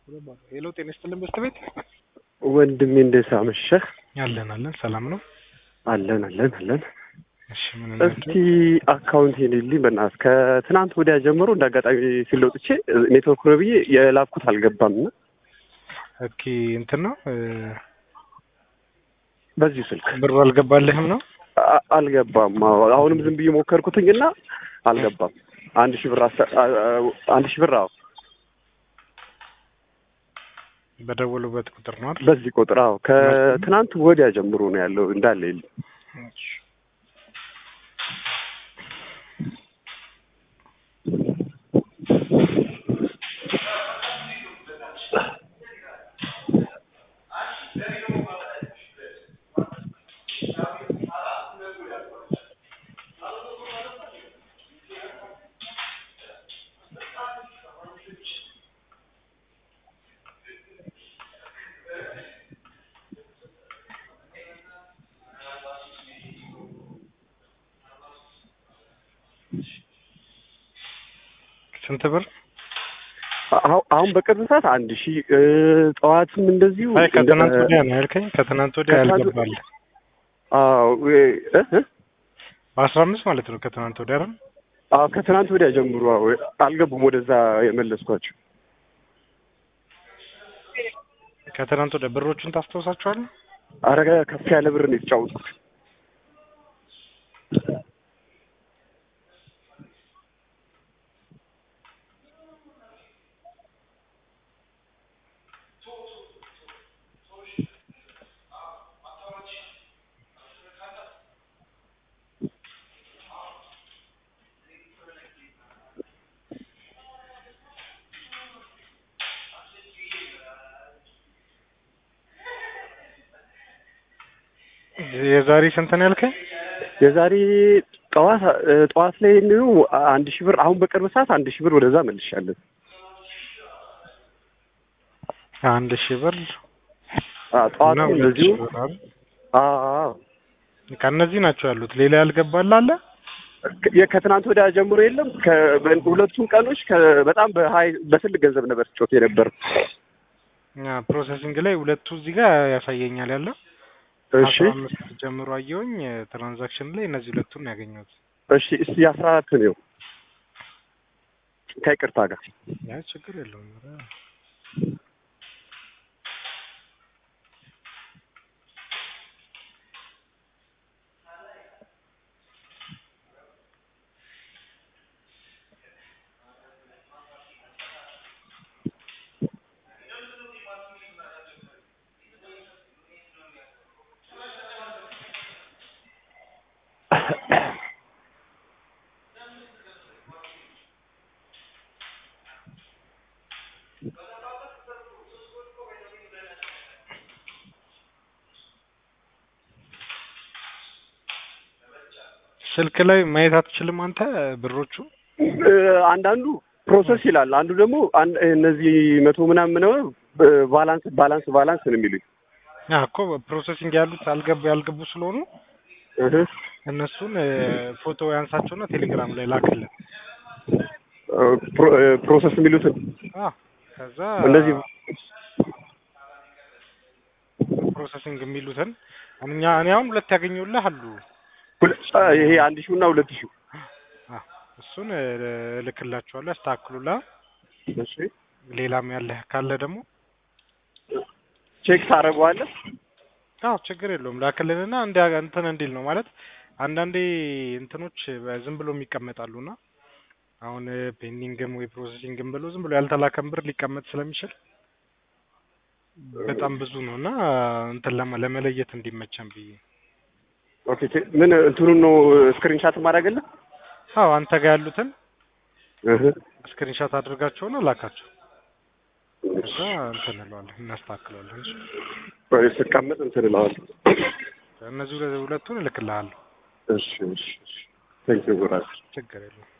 ሄሎ ጤና ይስጥልን በስት ቤት ወንድሜ እንዴት አመሸህ? አለን አለን ሰላም ነው። አለን አለን አለን። እሺ ምን እስቲ አካውንት ሄድልኝ በእናትህ። ከትናንት ወዲያ ጀምሮ እንደ አጋጣሚ ሲለውጥቼ ኔትወርክ ነው ብዬ የላኩት አልገባም እና ኦኬ እንትን ነው እ፣ በዚሁ ስልክ ብሩ አልገባልህም ነው? አ- አልገባም። አዎ፣ አሁንም ዝም ብዬ ሞከርኩትኝ እና አልገባም። አንድ ሺህ ብር አስተ- አ- አ- አንድ ሺህ ብር አዎ፣ በደወሉበት ቁጥር ነው አይደል? በዚህ ቁጥር አዎ፣ ከትናንት ወዲያ ጀምሮ ነው ያለው እንዳለ የለም። እሺ። ስንት ብር? አሁ- አሁን በቅርብ ሰዓት አንድ ሺህ እ፣ ጠዋትም እንደዚሁ አይ ከትናንት እንደ- ወዲያ ነው ያልከኝ። ከትናንት ወዲያ ከትናንት- ያልገባል አዎ እ፣ እ፣ በአስራ አምስት ማለት ነው። ከትናንት ወዲያ አይደል? አዎ ከትናንት ወዲያ ጀምሮ አዎ፣ አልገቡም ወደዛ የመለስኳቸው። ከትናንት ወዲያ ብሮቹን ታስታውሳቸዋለህ? አረ ከፍ ያለ ብር ነው የተጫወትኩት። የዛሬ ስንት ነው ያልከኝ? የዛሬ ጠዋት እ፣ ጠዋት ላይ ነው አንድ ሺህ ብር አሁን በቅርብ ሰዓት አንድ ሺህ ብር ወደዛ መልሻለሁ። አንድ ሺህ ብር አ ጠዋት እና ሁለት እንደዚሁ ሺህ ብር አይደል? አዎ ከእነዚህ ናቸው ያሉት። ሌላ ያልገባል አለ? ከ- ከትናንት ወዲያ ጀምሮ የለም። ከ- በ- ሁለቱም ቀኖች ከ- በጣም በሀይ በትልቅ ገንዘብ ነበር ጮት የነበር። አ፣ ፕሮሰሲንግ ላይ ሁለቱ እዚህ ጋር ያሳየኛል ያለው እሺ አስራ አምስት ጀምሮ አየሁኝ ትራንዛክሽን ላይ እነዚህ ሁለቱን ነው ያገኘሁት። እሺ እስቲ አስራ አራት ነው ከይቅርታ ጋር ያ ችግር የለውም። ኧረ ስልክ ላይ ማየት አትችልም አንተ ብሮቹ? እ፣ አንዳንዱ ፕሮሰስ ይላል፣ አንዱ ደግሞ አን- እነዚህ መቶ ምናምን ነው እ፣ ባላንስ ባላንስ ባላንስ ነው የሚሉኝ። አ እኮ ፕሮሰሲንግ ያሉት አልገቡ ያልገቡ ስለሆኑ እህ፣ እነሱን እ፣ ፎቶ ያንሳቸውና ቴሌግራም ላይ ላክልን። እ፣ ፕሮ- እ፣ ፕሮሰስ የሚሉትን አ ከዛ እንደዚህ ፕሮሰሲንግ የሚሉትን እኛ እኔ አሁን ሁለት ያገኘሁልህ አሉ። ሁለ- አ፣ ይሄ አንድ ሺው እና ሁለት ሺው አ እሱን እ፣ እልክላችኋለሁ ያስተካክሉላ። እሺ ሌላም ያለህ ካለ ደግሞ ቼክ ታደርገዋለህ። አዎ ችግር የለውም ላክልንና እንደ እንትን እንዲል ነው ማለት አንዳንዴ እንትኖች ዝም ብሎ የሚቀመጣሉና አሁን ፔንዲንግም ወይ ፕሮሰሲንግም ብሎ ዝም ብሎ ያልተላከም ብር ሊቀመጥ ስለሚችል በጣም ብዙ ነው እና እንትን ለማ- ለመለየት እንዲመቸን ብዬ ኦኬ ቼ- ምን እንትኑን ነው ስክሪንሻት ማድረግልህ? አዎ አንተ ጋር ያሉትን እህ ስክሪንሻት አድርጋቸውና ላካቸው ከዛ እንትን እንለዋለን እናስተካክለዋለን እሺ ወይ ስቀመጥ እንትን እለዋለሁ። እነዚህ ሁለ- ሁለቱን እልክልሃለሁ እሺ እሺ እሺ ቴንክ ዩ ብራዘር። ችግር የለውም